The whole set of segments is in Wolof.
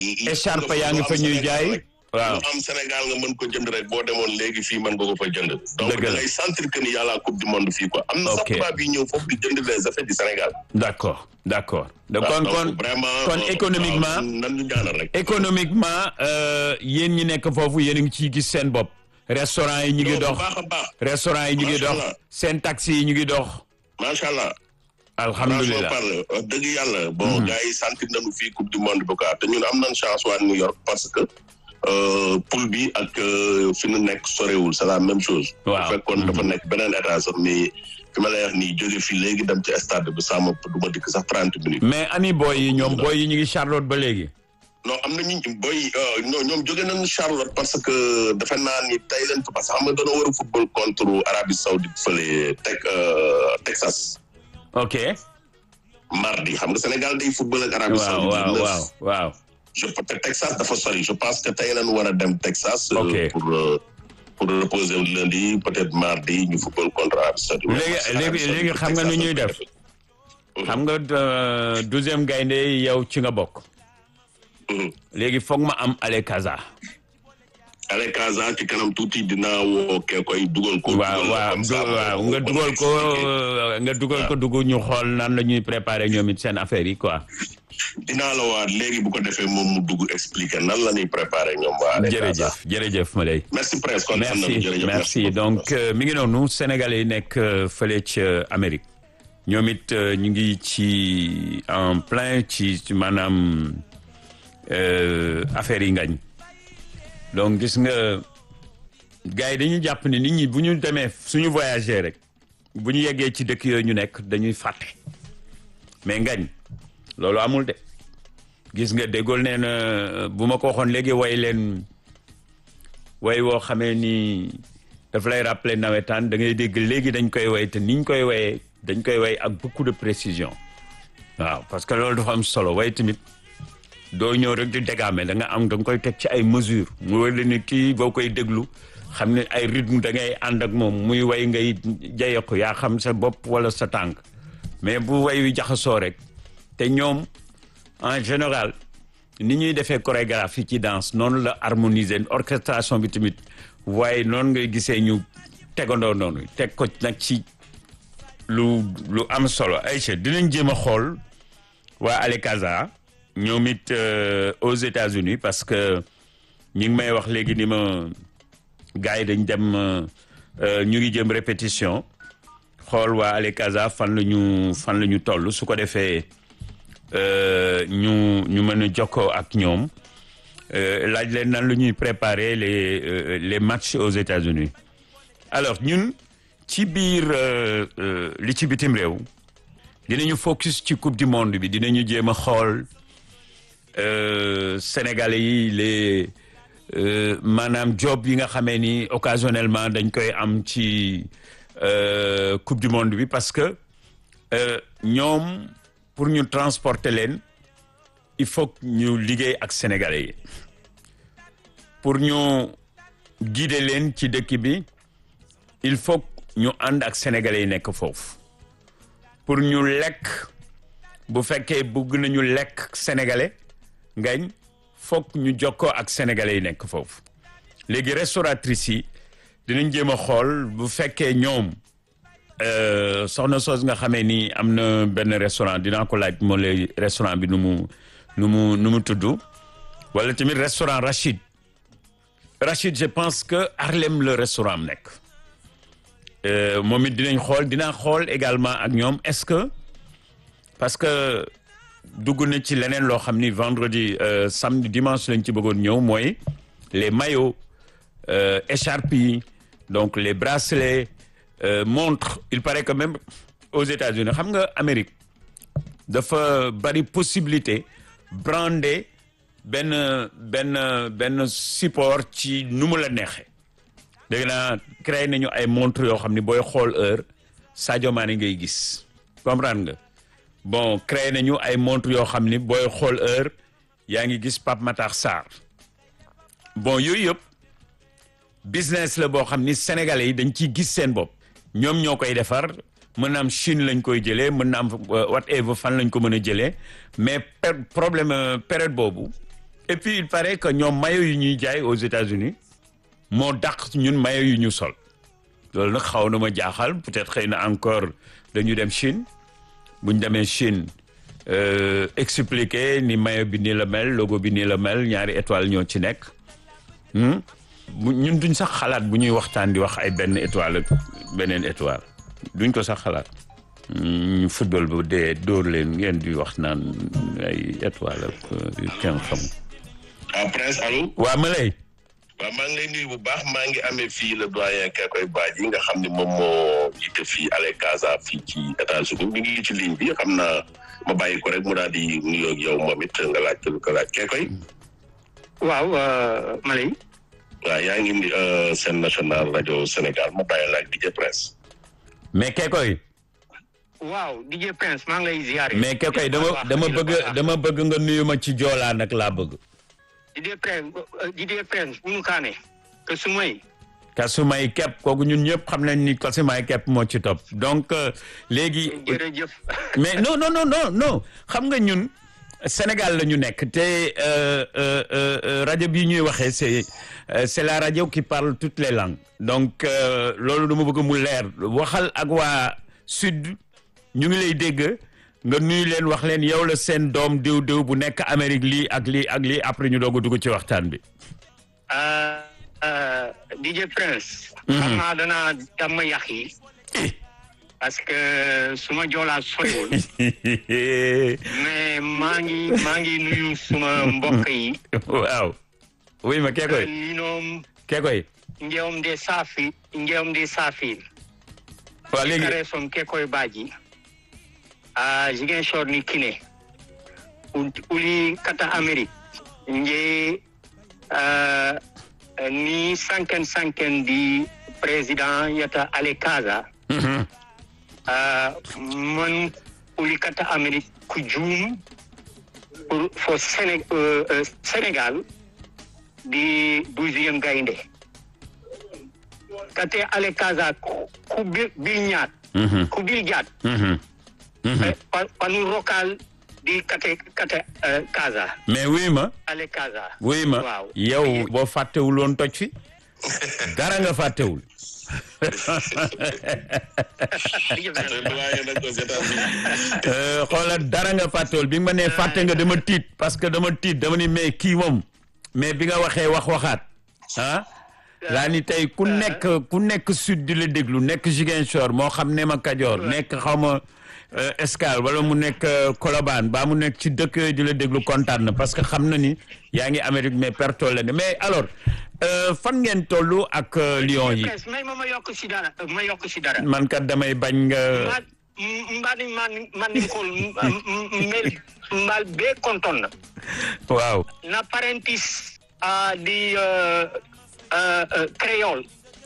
écharpe yaa ngi fa ñuy jaay waaw lu am Sénégal nga mën ko jënd rek boo demoon léegi fii mën nga ko fa jënd donc Dëgg la. da ngay sentir que ni yàlla coupe du monde fii quoi am na sax Ok. tubaab yi ñëw foofu di jënd les effets du Sénégal d'accord d'accord donc waaw, kon donc kon vraiment kon euh, économiquement waaw, nan ñu ñaanal rek économiquement euh, yéen ñi nekk foofu yéen a ngi ciy gis seen bopp restaurant yi ñu ngi Non, bu dox baax a baax restaurant yi ñu ngi Macha dox Allah. seen taxi yi ñu ngi dox macha allah alhamdulilah franchement parle wax dëgg yàlla bon gars yi sentir nañu fii coupe du monde bi quoi te ñun am nañ chance waa New York parce que euh, poule bi ak euh, fi nu nekk sorewul c'est la même chose Waaw. bu fekkoon dafa nekk beneen état sax mais fi ma lay wax nii jóge fii léegi dem ci stade bi sama du ma dikk sax trente minutes mais ani boy yi ñoom boy yi ñu ngi Charlotte ba léegi non am na ñu boy non ñoom jóge nañu Charlotte parce que dafa naa ni tey leen parce que xam nga doona war a football contre Arabie Saoudite fële teg euh, Texas ok mardi xam nga Sénégal day football ak Arabie waaw Saoudite waaw le waaw waaw je te Texas dafa sori je pense que tey lañu war a dem Texas. euh, Ok. pour euh, pour reposer lundi peut-être mardi ñu football contre Arabie Saoudite. Léegi- Parce que léegi- Arabie Saoudite, léegi xam nga nu Texas ñuy la def? koy xam nga euh, douzième gaynde yow ci nga bokk Mhm. léegi foog ma am ale kaza Allez Casa ci kanam tuuti dinaa woo kee koy dugal ko. waaw dugal ko waaw comme ça, du- waaw mu- nga mu dugal ko expliquer. euh, nga dugal ko dugg ñu xool nan la ñuy préparer ñoom it seen affaire yi quoi dinaa la waat léegi bu ko defee moom mu dugg expliquer nan la ñuy préparer ñoom waa Allez Casa. jërëjëf jërëjëf ma lay merci presque kontaan nañu, merci jërëjëf, merci beaucoup. donc euh, mi ngi noonu sénégalais yi nekk euh, fële ca Amérique ñoom it euh, ñu ngi ci en plein ci ci maanaam euh, affaire yi ngañ donc gis nga gars yi dañuy jàpp ni nit ñi bu ñu demee suñu voyager rek bu ñu yeggee ci dëkk yooyu ñu nekk dañuy fàtte mais ngañ loolu amul de gis nga déggool nee na bu ma ko waxoon léegi way leen way woo xamee ni daf lay rappeler nawetaan da ngay dégg léegi dañ koy way te niñ koy wayee dañ koy way ak beaucoup de précision waaw parce que loolu dafa am solo way tamit doo ñëw rek di dégaame da nga am da nga koy teg ci ay mesures mu wër la ni kii boo koy déglu xam ne ay rythme da ngay ànd ak moom muy way ngay jayeku yaa xam sa bopp wala sa tànk mais bu way wi jaxasoo rek te ñoom en général ni ñuy defee chorégraphie ci danse noonu la harmoniser orchestration bi tamit waaye noonu ngay gisee ñu tegandoo noonu teg ko nag ci lu lu am solo Aïcha dinañ jéem a xool waa Alekaza ñoom it euh, aux États-Unis parce que ñi ngi may wax léegi ni ma gars yi dañ dem euh, euh, ñu ngi jëm répétition xool waa Alekaza fan la ñu fan la ñu toll su ko defee euh, ñu ñu mën a jokkoo ak ñoom euh, laaj leen nan la ñuy préparer les euh, les matchs aux États-Unis alors ñun ci biir euh, euh, li ci bitim réew dinañu focus ci coupe du monde bi dinañu jéem a xool euh, sénégalais yi les euh, maanaam job yi nga xamee ni occasionnellement dañ koy am ci euh, coupe du monde bi parce que euh, ñoom pour ñu transporter leen il faut que ñu liggéey ak sénégalais yi pour ñu guider leen ci dëkk bi il faut que ñu ànd ak sénégalais yi nekk foofu pour ñu lekk bu fekkee bëgg nañu lekk sénégalais ngañ foog ñu jokkoo ak sénégalais yi nekk foofu léegi restauratrices yi dinañ jéem a xool bu fekkee ñoom euh, soxna soos nga xamee ni am na benn restaurant dinaa ko laaj moo lay restaurant bi nu mu nu mu nu mu tudd wala tamit restaurant Rachid Rachid je pense que Harlem le restaurant am nekk Euh, moom it dinañ xool dinaa xool également ak ñoom est-ce que parce que dugg na ci leneen loo xam ni vendredi euh, samedi dimanche lañ ci bëggoon ñëw mooy les maillots euh, écharpes yi donc les bracelets euh, montres il paraît que même aux États-Unis xam nga Amérique dafa bari possibilité brander benn benn benn support ci nu mu la neexee dégg naa créé nañu ay montre yoo xam ni booy xool heure Sadio Mané ngay gis comprendre nga bon créé nañu ay montre yoo xam ni booy xool heure yaa ngi gis Pape Matar Sarr bon yooyu yëpp business la boo xam ni sénégalais yi dañ ciy gis seen bopp ñoom ñoo koy defar mën na am Chine lañ koy jëlee mën na am whatever fan lañ ko mën a jëlee mais per problème période boobu et puis il paraît que ñoom maillot yu ñuy jaay aux États-Unis moo dàq ñun maillot yu ñu sol loolu nag xaw na ma jaaxal peut-être xëy na encore dañu dem Chine bu ñu demee Chine euh, expliquer ni maillot bi nii la mel logo bi nii la mel ñaari étoile ñoo ci nekk hmm? bu ñun duñ sax xalaat bu ñuy waxtaan di wax ay benn étoile ak beneen étoile duñ ko sax xalaat ñu football bu dee dóor leen ngeen di wax naan ay étoile ak yu kenn xam ah prince allo. waa ma lay waaw maa ngi lay nuyu bu baax maa ngi amee fii le doyen Kekoy Badji nga xam ne moom moo jiite fii Ale Casa fii ci États-Unis mi ngi ci ligne bi xam naa ma bàyyi ko rek mu daal di nuyoo ak yow moom it nga laaj lu ko laaj Kekoy. waaw Malay. waaw yaa ngi ni seen national rajo Sénégal ma bàyyi laaj DJ Prince. mais Kekoy waaw DJ Prince maa ngi lay ziare. mais Kekoy dama dama bëgg dama bëgg nga nuyu ma ci joolaa nag laa bëgg DJ Prince DJ Prince bunu kaane que su may. kasumay kepp kooku ñun ñëpp xam nañ ni kasumay kepp moo ci topp donc euh, léegi jërëjëf. mais non non non non non xam nga ñun Sénégal la ñu nekk te euh, euh, euh, rajo bi ñuy waxee c'est euh, c'est la radio qui parle toutes les langues donc euh, loolu dama bëgg mu leer waxal ak waa sud ñu ngi lay dégg nga nuyu leen wax leen yow la seen doom diw diw bu nekk Amérique lii ak lii ak lii après ñu doog a dugg ci waxtaan bi. ah ah, DJ Prince. xam naa danaa damm yàq yi. parce que suma joolaa soriwul. mais maa ngi maa ngi nuyu suma mbokk yi. waaw. oui ma Kekoy ñoom Kekoy. njewom de saafi njewom de saafi. waaw léegi kare som Kekoy Badji. a Ziguinchor ni kine. U- uli kata Amérique. nje ah, ni sanken sanken di président yata Ale Casa. Mhm. ah, man uli kata Amérique ku juum pour fo Séné euh, euh, Sénégal di douzième gaynde kate Ale Casa ku ku bil bil ñaat Mhm. ku bil jaat Mhm. Mhm. eh, pa panu local di kate kate euh, Casa mais oui ma Ale Casa oui ma waaw yow boo fàttewul woon toj fi dara nga fàttewul doyen nag aux États-Unis. Euh, xoolal dara nga fàttewul bi nga ma nee fàtte nga dama tiit parce que dama tiit dama ni mais kii moom mais bi nga waxee wax waxaat ah laa ni tey ku nekk ku nekk sud di la déglu nekk Ziguinchor moo xam ne ma Kajoor nekk xaw ma euh, Escale wala mu nekk euh, Colobane baa mu nekk ci dëkk yooyu di la déglu kontaan na parce que xam na ni yaa ngi Amérique mais perto la ne mais alors euh, fan ngeen tollu ak euh, Lions yi Prince may ma ma yokk si dara ma yokk si dara man kat damay bañ nga mbaɗ mbaɗi man mandinkol mel mbal be konton waaw na parentis uh, di uh, uh, uh, créole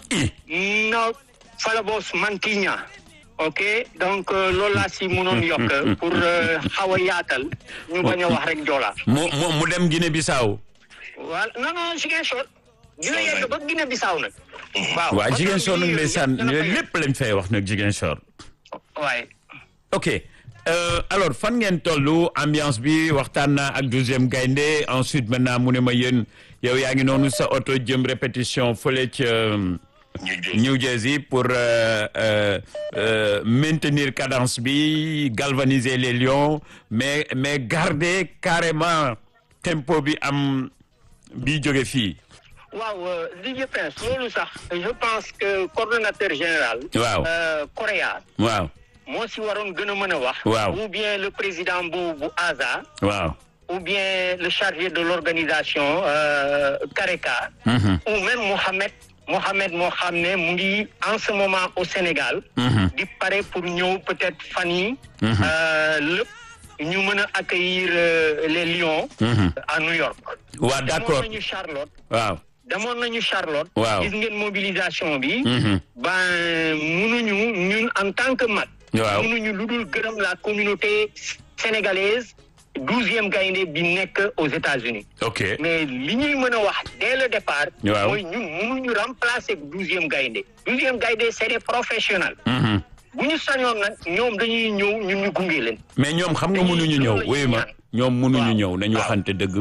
no falabos mantiña ok donc uh, loolu laa si mënoon yokk pour uh, xaw a yaatal ñu bañ a wax rek joola mu mu mu dem Guinée Bissau voilà non non Ziguinchor dina yegg ba Guinée Bissau nag waaw waaw Ziguinchor nag ndeysaan lépp lañ fay wax nag Ziguinchor waaye ok euh, alors fan ngeen tollu ambiance bi waxtaan naa ak douzième gaynde ensuite maintenant mu ne ma yéen yow yaa ngi noonu sa oto jëm répétition fële ca ñu jël New Jersey pour euh, euh, euh, maintenir cadence bi galvaniser les lions mais mais garder carrément tempo bi am bi jóge fii waaw DJ Prince loolu sax je pense que coordonnateur général Waaw. euh, Correa waaw moo si waroon gën a mën a wax Waaw. ou bien le président bu bu ASA waaw ou bien le chargé de l'organisation euh, Kareka Mhm. ou même Mohamed Mohamed moo xam ne mu ngi en ce moment au Sénégal Mhm. di pare pour ñëw peut-être fan yi euh, lépp ñu mën a accueillir euh, les Lions Mhm. à New York waaw d'accord demoon nañu Charlotte waaw demoon nañu Charlotte Waaw. gis ngeen mobilisation bi Mhm. ben munuñu ñun en tant que mag Waaw. munuñu lu dul gërëm la communauté sénégalaise douzième gaynde bi nekk aux États-Unis ok mais li ñuy mën a wax dès le départ Waaw. mooy ñun munuñu remplacer douzième gaynde douzième gaynde c'est des professionnels Mhm. bu ñu sañoon nag ñoom dañuy ñëw ñun ñu gunge leen mais ñoom xam nga mënuñu ñëw wuyu ma ñoom mënuñu ñëw nañu waxante dëgg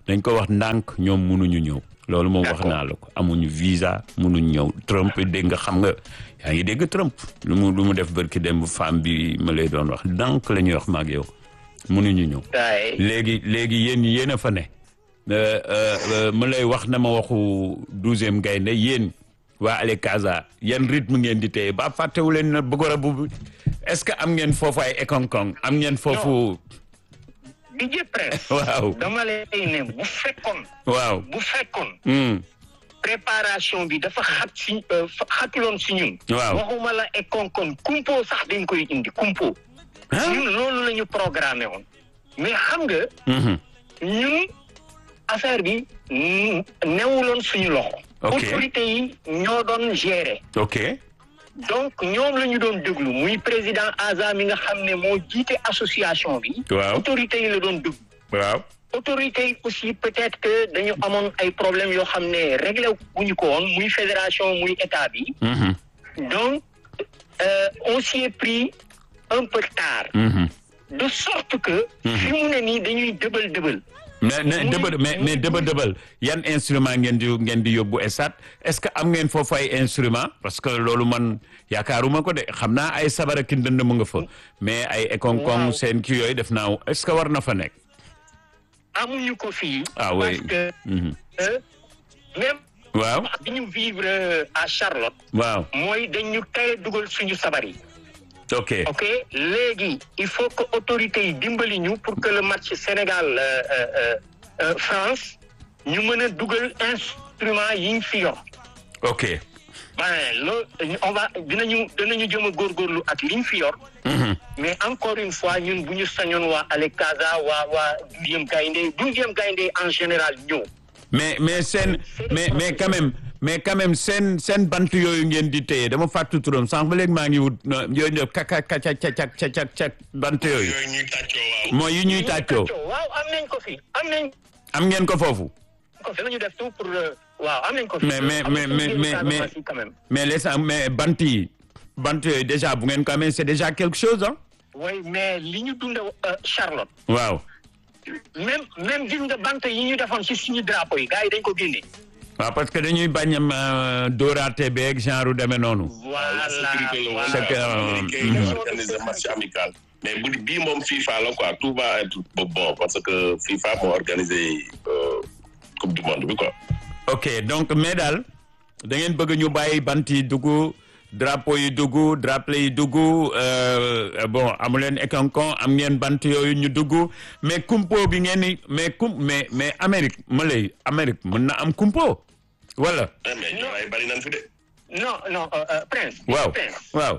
dañ ko wax ndànk ñoom mënuñu ñëw loolu moom wax naa la ko amuñu visa mënuñu ñëw Trump dégg nga xam nga yaa ngi dégg Trump lu mu lu mu def barki dem femme bi ma lay doon wax ndànk la ñuy wax maag yow mënuñu ñëw waaye léegi léegi yéen yéen a fa ne Euh, euh, euh, ma lay wax na ma waxu douzième gaynde yéen waa Ale Casa yan rythme ngeen di téye ba fàttewu leen na bëggoon bu est-ce que am ngeen foofu ay ekonkong am ngeen foofu DJ Prince waaw dama lay ne bu fekkoon waaw bu fekkoon hmm, préparation bi dafa xat si euh, fa- xatuloon si ñun Waaw. waxuma la e konkon kumpo sax dañ koy indi kumpo ah ñun loolu la ñu programmé woon mais xam nga mhm, ñun affaire bi mm, newuloon suñu loxo Ok. autorité yi ñoo doon gérer ok donc ñoom la ñu doon déglu muy président Aza mi nga xam ne moo jiite association bi waaw autorité yi la doon déglu waaw autorités yi aussi peut-être que dañu amoon ay problèmes yoo xam ne réglé wuñu ko woon muy fédération muy état bi mhm, donc euh, on s'y est pris un peu tard mhm. de sorte que fi mu ne nii dañuy dëbal dëbal mais mais Muy- dëbal mais mais dëbal dëbal yan instrument ngeen di ngeen di yóbbu esat est-ce que am ngeen foofu ay instrument parce que loolu man yaakaaruma ko de xam naa ay sabara ki ndënd mu nga fa mais ay ekonkong Waaw. seen ki yooyu def naa est-ce que war na fa nekk amuñu ko fii ah oui parce que mhm. euh, même waaw bi ñu vivre euh, à Charlotte waaw mooy dañu tey dugal suñu sabar yi ok ok léegi il faut que autorités yi dimbali ñu pour que le match Sénégal euh, euh, euh, France ñu mën a dugal instrument yi ñu fi yor ok ben loolu on va dinañu dinañu jëm a góorgóorlu ak li ñu fi yor mhm. mais encore une fois ñun bu ñu sañoon waa Ale Casa waa waa douzième gaynde douzième gaynde en général ñëw mais mais seen mais mais quand même mais quand même seen seen bant yooyu ngeen di téye dama fàttu turam sànq ba léegi maa ngi wut no- yooyu ñëw kaka kaca cacak cacak cac bant yooyu yooyu ñuy tàccoo waaw. mooy yi ñuy tàccoo waaw am nañ ko fi am nañ am ngeen ko foofu ko fi nañu def tout pour euh, waaw am nañ ko fi Mais- mais- Am na mais- suñu mais- Casamance mais- yi quand même mais les mais bant yi bant yooyu déjà bu ngeen ko amee c'est déjà quelque chose ah oui mais li ñu dund euh, Charlotte waaw même même gis nga bant yi ñu defoon ci suñu drapeau yi gars yi dañ ko génne waaw parce que dañuy bañ a dóoraate beeg genre demee noonu voilà la sécurité la woon. C'est que, euh, Américain yi mhm. ñoo organisé match amical. mais bu bii moom FIFA la quoi tout va être bon parce que FIFA moo organisé euh, coupe du monde bi quoi. ok donc mais daal da ngeen bëgg ñu bàyyi bant yi dugg drapeau yi dugg drapeau yi dugg euh, bon amu leen ékankon am ngeen bant yooyu ñu dugg mais kumpo bi ngeen ni mais kum mais mais Amérique ma lay Amérique mën na am kumpo wala Eh, mais ñoo ay bari nañ fi de. non non euh, euh, Prince waaw Prince waaw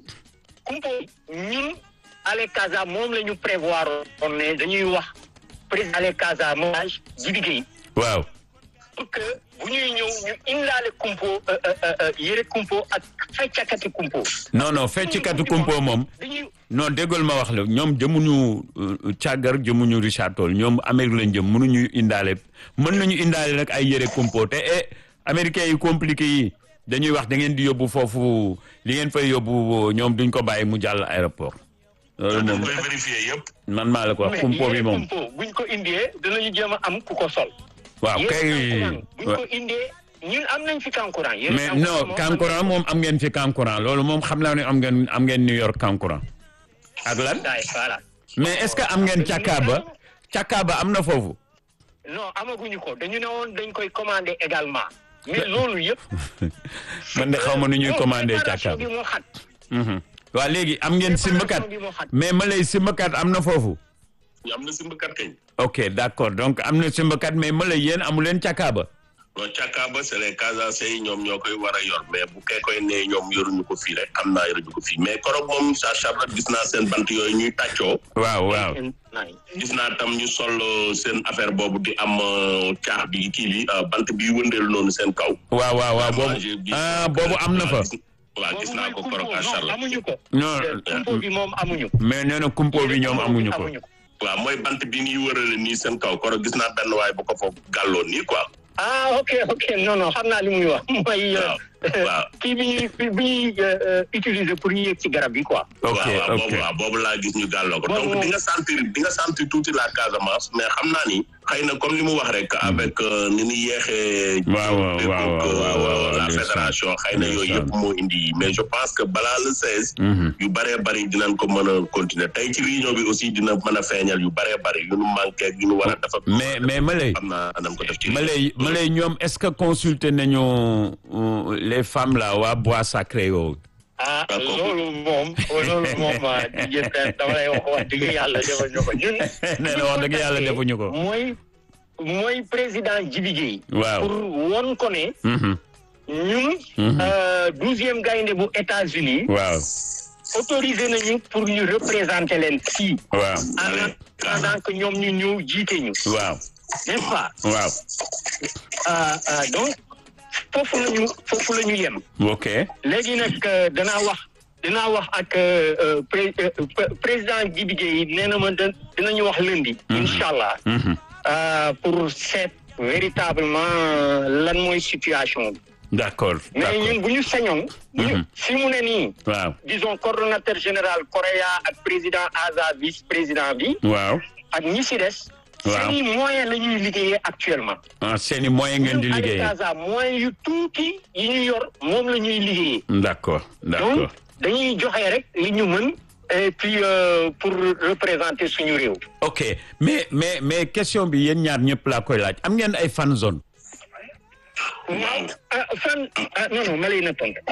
kumpo ñun Ale Casa moom la ñu prévoir on ne dañuy wax président Ale Casa moage ji liggéey waaw pour que bu ñuy ñëw ñu indaale kumpo euh, euh, euh, yëre kumpo ak feccakati kumpo non non feccikatu kumpo moom dañuy non déggal ma wax la ñoom jëmuñu euh, càggar jëmuñu Richard Toll ñoom Amérique lañ jëm mënuñu indaale mën nañu indaale nag ay yëre kumpo te eh américains yi compliqué yi dañuy wax da ngeen di yóbbu foofu li ngeen fay yóbbu ñoom duñ ko bàyyi mu jàll aéroport loolu dañ moom koy vérifier yëpp. man maa la ko wax mais kumpo bi yëre moom kumpo buñ ko indee danañu jéem a am ku ko sol waaw yëre kay kankurang buñ ko indee ñun am nañ fi kankurang yëre mais kankurang non moom kankuran moom am ngeen fi kankuran loolu moom xam naa ne am ngeen am ngeen New York kankuran ak lan daay voilà mais est-ce que am ngeen càkkaaba càkkaaba am na foofu non amaguñu ko dañu ne woon dañ koy commander également mais loolu yëpp man de xaw ma nu ñuy commandé préparation càkkaaba bi moo xat waa léegi am ngeen simbakat bi moo xat mais ma lay simbakat am na foofu am na simbakat kañ. ok d'accord donc am na simbakat mais ma lay yéen amu leen càkkaaba bon càkkaaba c'est les Casamançais yi ñoom ñoo koy war a yor mais bu kee koy ne ñoom yoruñu ko fii rek xam naa yoruñu ko fii mais korog moom sa Charlotte gis naa seen bant yooyu ñuy tàccoo. waaw waaw gis naa tam ñu sol euh, seen affaire boobu di am euh, caax bi kii bi euh, bant bi wëndeelu noonu seen kaw. waaw waaw waaw Moi, boobu j'ai vu ah ça. boobu am na fa Waaw, gis- waaw gis naa ko korog à non Charlotte. amuñu ko non kumpo bi moom amuñu ko mais nee na kumpo bi ñoom amuñu ko waaw mooy bant bi ñuy wërale nii seen kaw korog gis naa benn waay bu ko foofu gàlloon nii quoi. ah ok ok non non xam naa li muy wax mooy Waaw. Waaw. kii bi ñuy bi ñuy euh, utiliser pour ñu yëg ci garab yi quoi. ok waaw waaw ok boobu waaw boobu laa gis ñu gàlloo ko Boobu- donc di nga sentir di nga sentir tuuti la Casamance mais xam naa ni xëy na comme li mu wax rek avec euh, ni ñu yeexee. Waaw, waaw, déggoog, waaw, waaw, euh, waaw, waaw, la ndeysaan. fédération xëy na yooyu Ndeysaan. yëpp moo indi mais je pense que balaa le 16. Mhm. yu bëree bëri dinañ ko mën a continuer tey ci réunion bi aussi dina mën a feeñal yu bëree bëri yu nu manqué ak yu nu war a dafa. mais mais ma lay xam naa nañ ko def ci. ma lay ma lay ñoom est-ce que consulter nañu euh, les femmes là waa bois sacré yooyu ah D'accord. loolu moom loolu moom ah di jënd dama lay wax wax dëgg yàlla defal ñu ko ñun. nee na wax dëgg yàlla defuñu ko mooy mooy président Djibi Gueye waaw pour won ko ne Mhm. ñun. Mhm. douzième gaynde bu États-Unis waaw autorisé nañu pour ñu représenter leen fii. waaw en attendant que ñoom ñu ñëw jiite ñu. waaw n'est-ce pas waaw Ah, ah, donc foofu la ñu foofu la ñu yem. ok léegi nag euh, danaa wax dinaa wax ak euh, euh, pré- euh, pr- président Djibi Gueye nee na ma da- dinañu wax lundi. incha allah Mhm. euh, pour seet véritablement lan mooy situation bi. d'accord mais d'accord ñun bu ñu sañoon. bu ñu Mhm. fi mu ne nii. waaw disons coordonnateur général Correa ak président Aza vice président bi waaw ak ñi si des. Waaw. seeni moyen la ñuy liggéeyee actuellement. ah seeni moyen ngeen di ñun liggéey avec Aza moyen yu tuuti yi ñu yor moom la ñuy liggéeyee. d'accord d'accord donc dañuy joxe rek li ñu mën et puis euh, pour représenter suñu réew. ok mais mais mais question bi yéen ñaar ñëpp laa koy laaj am ngeen ay fan zone waaw ah fan ah non non ma lay na tontu.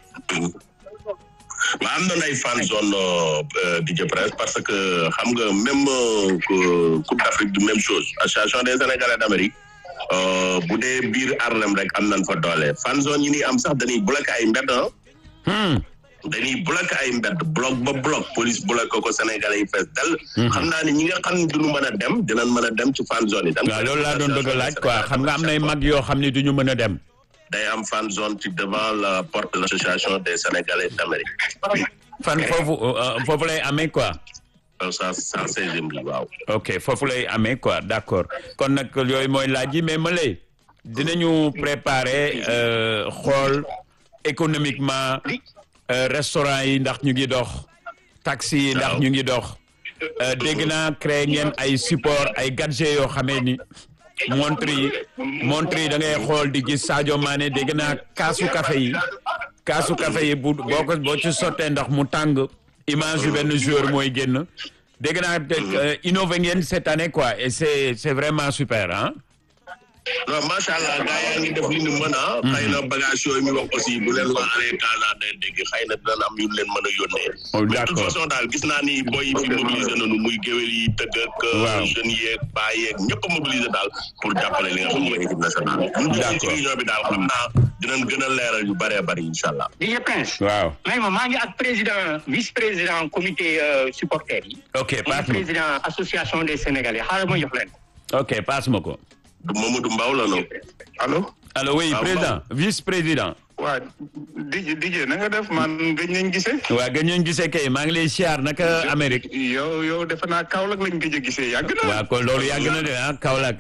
ma am na ay fan zone di presse parce que xam nga même euh, que Coupe d'Afrique du même chose association des Sénégalais d'Amérique euh, bu dee biir Harlem rek am nañ fa doole fan zone yi ni am sax dañuy bloqué ay mbedd ah Hmm. dañuy bloqué ay mbedd bloc ba bloc police bloqué ko Sénégalais yi fees dal xam naa ni ñi nga xam ne duñu mën a dem dinañ mën a dem ci fan zone yi dañ waaw loolu laa doon bëgg a laaj quoi xam nga am nay mag yoo xam ne du ñu mën a dem day am fan zone ci devant la porte de l'association des Sénégalais d'Amérique fan foofu euh, foofu lay amee quoi ça ça seizième bi waaw ok foofu lay amee quoi d'accord kon nag yooyu mooy laaj yi mais ma lay dinañu préparer euh, xool économiquement euh, restaurant yi ndax ñu ngi dox taxi yi ndax Waaw. ñu ngi dox euh, dégg naa créé ngeen ay support ay gadget yoo xamee ni montre yi montre yi da ngay xool di gis Sadio Mané dégg naa kaasu café yi kaasu café yi bu boo ko boo ci sottee ndax mu tàng image yu benn joueur mooy génn dégg naa euh, innové ngeen cette année quoi et c'est c'est vraiment super ah non macha allah gars yaa ngi def li ñu mën a. xëy na bagage yooyu ñu wax aussi bu leen waa Allez Casa day dégg xëy na dinañ am yu leen mën a yónnee. Oh, mais de toute d'accord. façon daal gis naa ni boy yi fi mobilisé nañu muy géwél yi tëgg ak. Waaw. jeunes yeeg baa yeeg ñëpp a mobilisé daal pour jàppale li nga xam mooy équipe nationale. ñu ngi ci D'accord. réunion bi daal xam naa dinañ gën a leeral yu bëree bëri incha allah. DJ Prince. waaw may ma maa ngi ak président vice président comité euh, supporters yi. ok muy passe ma président association des sénégalais xaaral ma jox leen. ok passe ma ko Mamadou Mbaw la noonu. allo alors oui Ah, président vice président waa DJ DJ na nga def man gëj nañ gisee. waa gën ñu gisee kay maa ngi lay siyaar naka Amérique yow yow defe naa Kaolack lañ gëj a gisee yàgg na. waaw kon loolu yàgg na de ah Kaolack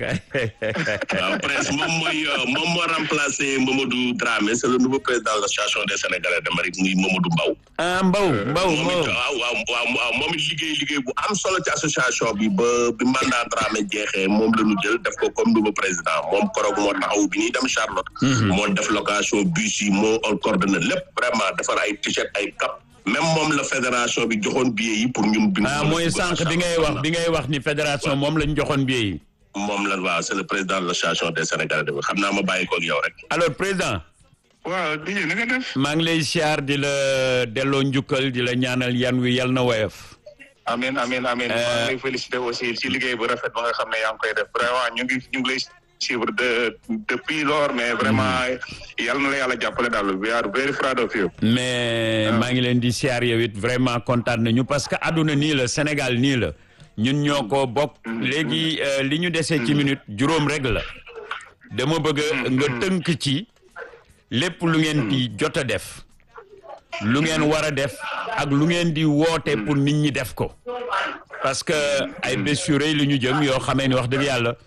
waaw presque moom mooy euh, moom moo remplacé Mamadou Dramé c'est le nouveau président de l'association des Sénégalais d'Amérique muy Mamadou Mbaw. ah Mbaw Mbaw moom Mbaw it waaw waaw waaw waaw moom it liggéey liggéey bu am solo ci association bi ba bi mandat Dramé jeexee moom la ñu jël def ko comme nouveau président moom koroog moo taxaw bi ñuy dem Charlotte. moo def location bus yi moo coordonné lépp vraiment defar ay t-shirt ay cap même moom la fédération bi joxoon billet yi pour ñun. bi ñu ah mën a mooy dugg sànq bi ngay wax bi ngay wax ni fédération moom lañ joxoon billet yi moom la waaw c'est le président de l'association des Sénégalais de xam naa ma bàyyi ko ak yow rek. alors président waaw DJ na nga def. maa ngi lay siyaar di la delloo njukkal di la ñaanal yan wi yal na woyof amiin amiin amiin. Euh, maa ngi lay féliciter aussi ci liggéey bu rafet ba nga xam ne yaa ngi koy def vraiment ñu ngi ñu ngi lay suivre de depuis lors mais vraiment yal na la yàlla jàppale daal we are very proud of you. mais maa ngi leen di siyaar yow it vraiment kontaan nañu parce que àdduna nii la Sénégal nii la ñun ñoo ko bokk léegi euh, li ñu desee ci minute juróom rek la dama bëgg nga tënk ci lépp lu ngeen di jot a def lu ngeen war a def ak lu ngeen di woote pour nit ñi def ko parce que ay bés yu rëy lu ñu jëm yoo xamee ni wax dëgg yàlla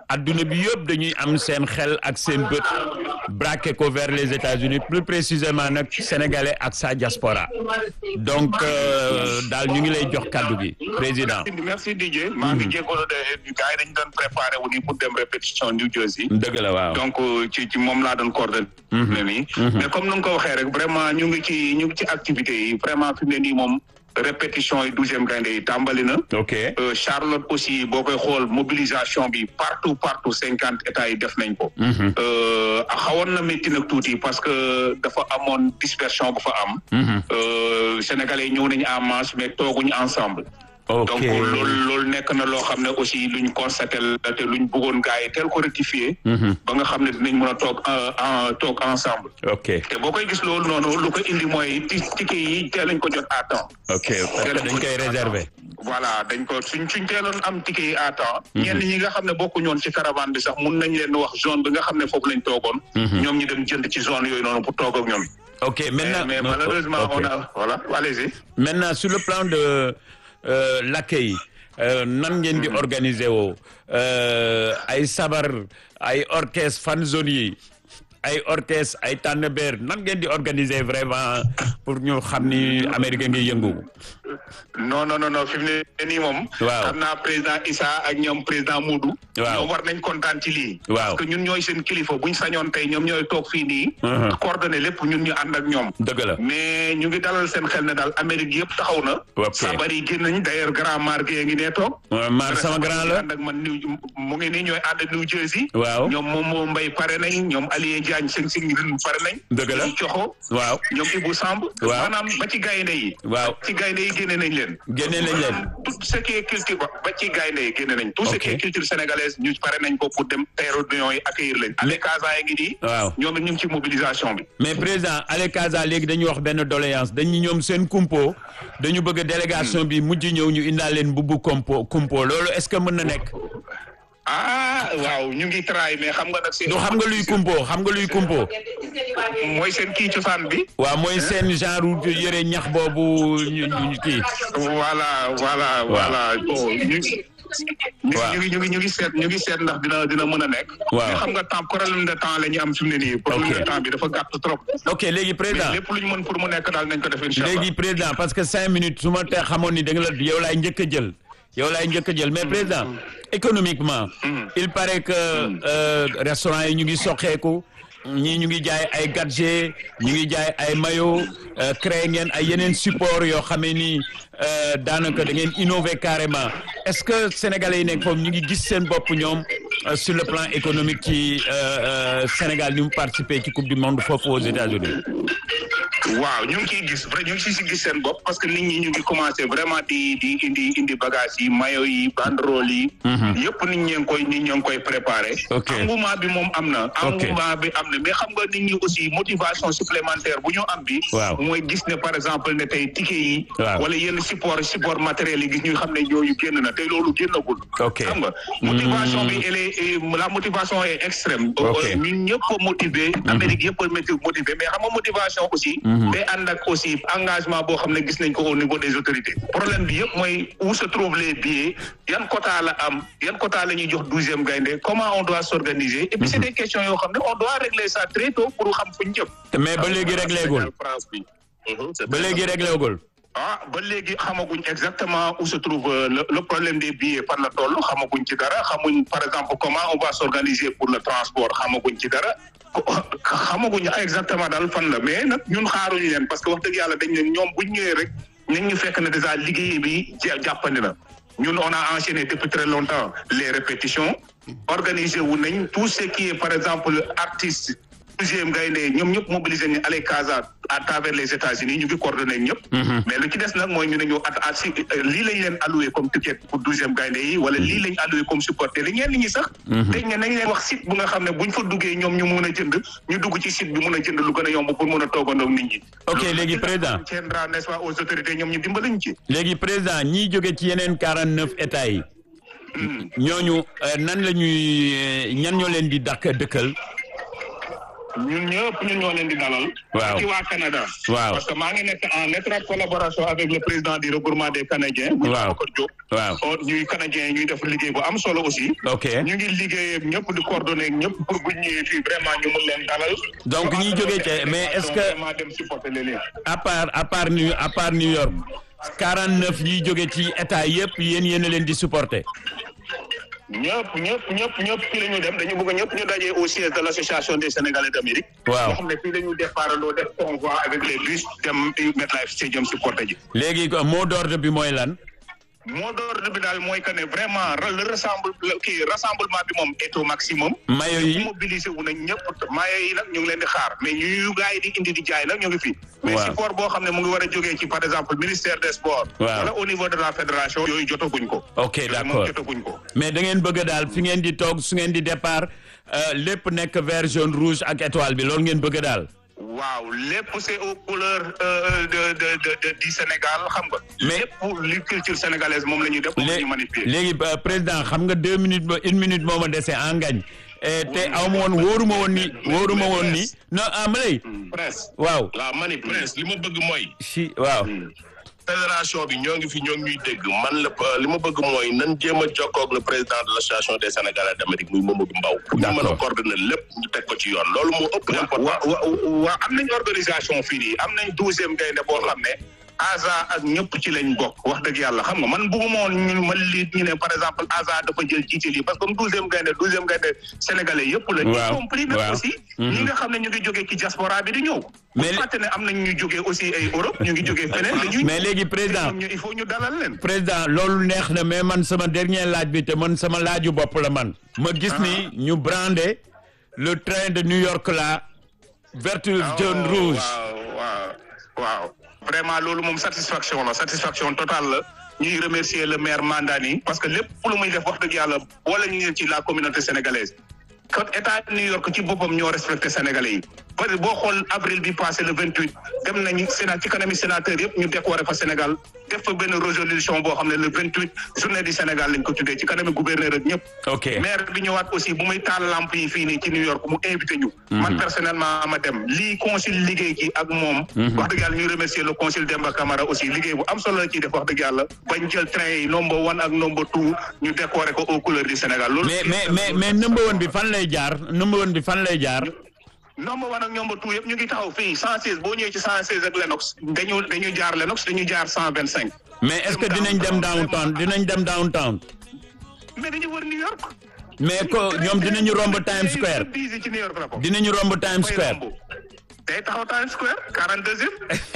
adduna bi yëpp dañuy am seen xel ak seen bët braqué ko vers les États-Unis plus précisément nag sénégalais ak sa diaspora donc daal ñu ngi lay jox kaddu gi président. merci Didier. maa ngi jégalu de gars yi dañu doon préparé wu ni pour dem répétition New Jersey. dëgg la waaw donc ci ci moom laa doon coordonné. nii mais comme nu nga ko waxee rek vraiment ñu ngi ci ñu ngi ci activités yi vraiment fi mu ne nii moom. répétition yi douzième gaynde yi tàmbali na. ok Charlotte aussi boo koy xool mobilisation bi partout partout cinquante états yi def nañ ko. xawoon na métti nag tuuti parce que dafa amoon dispersion bu fa am. Sénégalais yi ñëw nañu en masse mais tooguñu ensemble. ok donc loolu loolu nekk na loo xam ne aussi luñ constaté la te luñ bëggoon gars yi teel ko rectifier. ba nga xam ne dinañ mën a toog en toog ensemble. ok te boo koy gis loolu noonu lu ko indi mooy ticket yi teel nañ ko jot à temps. ok parce que dañ koy réserver. voilà dañ ko suñ suñ teeloon am ticket yi à temps. ñenn ñi nga xam ne bokkuñoon ci caravane bi sax mun nañ leen wax zone bi nga xam ne foofu lañ toogoon. ñoom ñu dem jënd ci zone yooyu noonu pour toog ak ñoom. ok maintenant mais malheureusement on a voilà allez-y. maintenant sur le plan de l'accueil nan ngeen di organiser woo ay sabar ay orchestre fan zone yi ay orchestre ay tànnbeer nan ngeen di organiser vraiment pour ñu xam ni Amérique ngi yëngu. non non non fi mu ne nii moom. waaw xam naa président Issa ak ñoom président Moudou. waaw ñoom war nañ kontaan ci lii. waaw parce que ñun ñooy seen kilifa buñ sañoon tey ñoom ñooy toog fii nii. coordonné lépp ñun ñu ànd ak ñoom. dëgg la mais ñu ngi dalal seen xel ne daal Amérique yëpp taxaw na. ok sabar yi génn nañ d'ailleurs grand marque ngi nee toog. Mar sama grand la ànd ak man New mu ngi nii ñooy ànd New Jersey. waaw ñoom moom moo mbay pare nañ ñoom Alié Diagne seen seen pare nañ. dëgg la ñoom Coxo. waaw ñoom Ibou Samb. waaw maanaam ba ci gaynde yi. waaw ci gaynde yi génne nañ leen. génne nañ leen. tout ce qui est culture ba ba ci gaynde yi génne nañ. tout ce qui est culture sénégalaise ñu pare nañ ko pour dem aérodromes yi accueillir leen. ale Casa yi ngi nii. waaw ñoom it ñu ngi ci mobilisation bi. mais président Ale Casa léegi dañuy wax benn doléance dañu ñoom seen kumpo dañu bëgg délégation bi mujj ñëw ñu indaal leen bubbu kumpo kumpo loolu est-ce que mën na nekk. ah waaw ñu ngi try mais xam nga nag. seen du xam nga luy kumpo xam nga luy kumpo. mooy seen kii cosaan bi. waaw mooy seen genre yëre ñax boobu ñu ñu kii. voilà voilà voilà bon ñu. waaw ñu ngi ñu ngi ñu ngi seet ñu ngi seet ndax dina dina mën a nekk. waaw mais xam nga temps problème de temps la ñu am fi mu ne nii. problème de temps bi dafa gàtt trop. ok léegi président mais lépp lu ñu mën pour mu nekk daal nañ ko def incha allah. léegi président parce que cinq minutes su ma te xamoon ni da nga la yow laay njëkk a jël. yow laay njëkk a jël mais président économiquement. il paraît que restaurant yi ñu ngi soqeeku. ñii ñu ngi jaay ay gadget ñu ngi jaay ay maillot créé ngeen ay yeneen support yoo xamee ni daanaka da ngeen innover carrément est-ce que sénégalais yi nekk foofu ñu ngi gis seen bopp ñoom sur le plan économique ci Sénégal ni mu participer ci coupe du monde foofu aux États-Unis waaw ñu ngi ciy gis vrai ñu ngi ciy gis seen bopp parce que nit ñi ñu ngi commencé vraiment di di indi indi bagage yi maillot yi banderole yi. yëpp nit ñi ngi koy nit ñi ngi koy préparé. ok engouement bi moom am na. ok engouement bi am na mais xam nga nit ñi aussi motivation supplémentaire bu ñu am bi. waaw mooy gis ne par exemple ne tey ticket yi. waaw wala yenn support support matériel yi gis ñu xam ne ñooñu génn na tey loolu génnagul. ok xam nga motivation bi elle est la motivation est extrême. ok ñun ñëpp a motivé. Amérique yëpp a motivé mais xam nga motivation aussi. day ànd ak aussi engagement boo xam ne gis nañ ko au niveau des autorités problème bi yëpp mooy où se trouvent les billets yan quota la am yan quota la ñuy jox douzième gaynde comment on doit s'organiser et puis c'est des questions yoo xam ne on doit régler ça très tôt pour xam fu ñu jëm mais ba léegi réglé gul France bi. ba léegi réglé gul ah ba léegi xamaguñ exactement où se trouve le le problème des billets fan la toll xamaguñ ci dara xamuñ par exemple comment on va s'organiser pour le transport xamaguñ ci dara xamaguñ exactement daal fan la mais nag ñun xaaruñu leen parce que wax dëgg yàlla dañ ne ñoom buñ ñëwee rek nañ ñu fekk ne déjà liggéey bi jàppandi na ñun on a enchaîné depuis très longtemps les répétitions organisé wu nañ tout ce qui est par exemple artiste deuxième gaynde ñoom ñëpp mobilisé nañ Allez Casa à travers les États-Unis ñu ngi coordonné ñëpp. mais lu ci des nag mooy ñu ne ñu at at si lii lañ leen alloué comme ticket pour douzième gaynde yi wala lii lañ alloué comme supporter li ñeen ñi sax. dañ ne nañ leen wax site bu nga xam ne buñ fa duggee ñoom ñu mun a jënd ñu dugg ci site bi mun a jënd lu gën a yomb pour mun a toogandoo nit ñi. ok léegi président tiendra n'est-ce pas aux autorités ñoom ñu dimbaliñ ci. léegi président ñiy jóge ci yeneen quarante neuf états yi. ñooñu nan la ñuy ñan ñoo leen di dàkk dëkkal. ñun ñëpp ñun ñoo leen di dalal. Waaw. ci waa Canada. Waaw. parce que maa ngi nekk en étroite collaboration avec le président du regroupement des Canadiens. muy Waaw. Babacar Diop. waaw Oh, ñuy Canadiens ñuy def liggéey bu am solo aussi. ok ñu ngi liggéey ak ñëpp di coordonner ak ñëpp pour bu ñu ñëwee fii vraiment ñu mun leen dalal. Donc, Ñu ñiy àndandoo jógee ca- def mais est-ce que- délégation vraiment dem supporter leen. à part à part New à part New York 49 yiy jóge ci état yëpp yéen yéen a leen di supporter ñëpp ñëpp ñëpp ñëpp fii la ñu dem dañu bëgg ñëpp ñu dajee au siège de l' association des sénégalais d' Amérique. Waaw. nga xam ne fii la ñu départandoo def convoi avec les bus dem MetLife Stadium supporter ji. léegi ko mot d'ordre bi mooy lan mot d'ordre bi daal mooy que ne vraiment le rassemble kii rassemblement bi moom est au maximum. mayo yi mobilisé wu nañ ñëpp maaye yi nag ñu ngi leen di xaar mais ñu yu gars yi di indi di jaay nag ñu ngi fi. mais Waaw. support boo xam ne mu ngi war a jógee ci par exemple ministère des sports. Waaw. wala au niveau de la fédération. yooyu jotaguñ ko. ok Yooyu moom d'accord jotaguñ ko. mais da ngeen bëgg daal fi ngeen di toog su ngeen di départ euh, lépp nekk vert jaune rouge ak étoile bi loolu ngeen bëgg daal waaw lépp c'est aux couleurs euh, de, de de de du Sénégal xam nga. Mais- lépp li culture sénégalaise moom la ñuy def. moom la Lé- ñuy manipuler. léegi euh, président xam nga deux minutes ba une minute moo ma dese en ngañ te aw ma woon wóoruma woon ni wóoruma woon ni non ah ma lay presse waaw waaw mani presse li ma bëgg mooy si waaw fédération bi ñoo ngi fi ñoo ngi ñuy dégg man la li ma bëgg mooy nan jéem a jokkoo ak le président de l' association des sénégalais d' Amérique muy Mamadou Mbaw pour ñu mën a D'accord. coordonner lépp ñu teg ko ci yoon loolu moo ëpp wa important wa wa am nañ organisation fii nii am nañ douzième gaynde boo xam ne ASA ak ñëpp ci lañ bokk wax dëgg yàlla xam nga man bëgguma woon ñu ma lii ñu ne par exemple ASA dafa jël jiite lii parce que comme douzième gaynde douzième gaynde sénégalais yëpp la Waaw, y compris nag waaw. aussi ñi nga xam ne ñu ngi jógee ci diaspora bi di ñëw Mais bu li- fàtte ne am nañ ñu jógee aussi ay Europe ñu ngi jógee feneen dañuy mais léegi président ñoom ñu il faut ñu dalal leen président loolu neex na mais man sama dernier laaj bi te man sama laaju bopp la man ma gis ni ñu brandé le train de New York là vert jaune waaw, rouge waaw waaw waaw vraiment loolu moom satisfaction la satisfaction totale la ñuy remercier le maire Mandani parce que lépp lu muy def wax dëgg yàlla boole ñu ci la communauté sénégalaise kon état New York ci boppam ñoo respecté sénégalais yi parce que boo xool avril bi passé le vingt huit dem nañu sénat ci kanami sénateur yëpp ñu décoré fa Sénégal def fa benn résolution boo xam ne le vingt huit journée du Sénégal lañ ko tuddee ci kanami gouverneur ak ñëpp ok maire bi ñëwaat aussi bu muy taal lamp yi fii nii ci New York mu invité ñu. man personnellement ma dem lii consul liggéey ci ak moom. wax dëgg yàlla ñuy remercier le consul Demba Camara aussi liggéey bu am solo la ciy def wax dëgg yàlla bañ jël train yi number one ak number two ñu décorer ko aux couleurs du Sénégal. loolu mais mais mais mais number one bi fan lay jaar number one bi fan lay jaar number one ak number two yëpp ñu ngi taxaw fii 116 boo ñëwee ci 116 ak Lenox dañu dañu jaar Lenox dañu jaar 125. mais est-ce que dinañ dem downtown dinañ dem downtown mais dañu wër New York. mais ko ñoom dinañu romb Times Square Busy ci New York la ko. dinañu romb Times Square day taxaw Times Square 42e.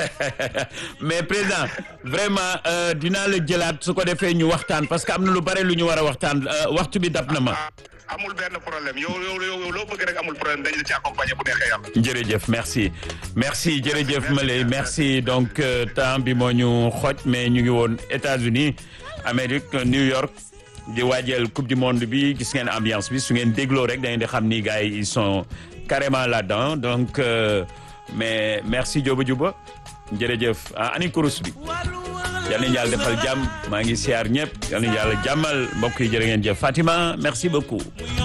mais président vraiment euh, dinaa la jëlaat su ko defee ñu waxtaan parce que am na lu bare lu ñu war a waxtaan euh, waxtu bi dab na ma ah amul benn problème yow yow yow loo bëgg rek amul problème dañ la ci accompagner bu neexee yàlla. jërëjëf merci merci jërëjëf Malay merci donc euh, temps bi moo ñu xoj mais ñu ngi woon États-Unis Amérique New York di waajal coupe du monde bi gis ngeen ambiance bi su ngeen dégloo rek da ngeen di xam ni gars yi ils sont carrément là-dedans donc euh, mais merci Diop Diouba jërëjëf ah ani kurus bi yal nañu yàlla defal jàmm maa ngi siyaar ñëpp yal nañu yàlla jàmmal mbokk yi jërë ngeen jëf Fatima merci beaucoup.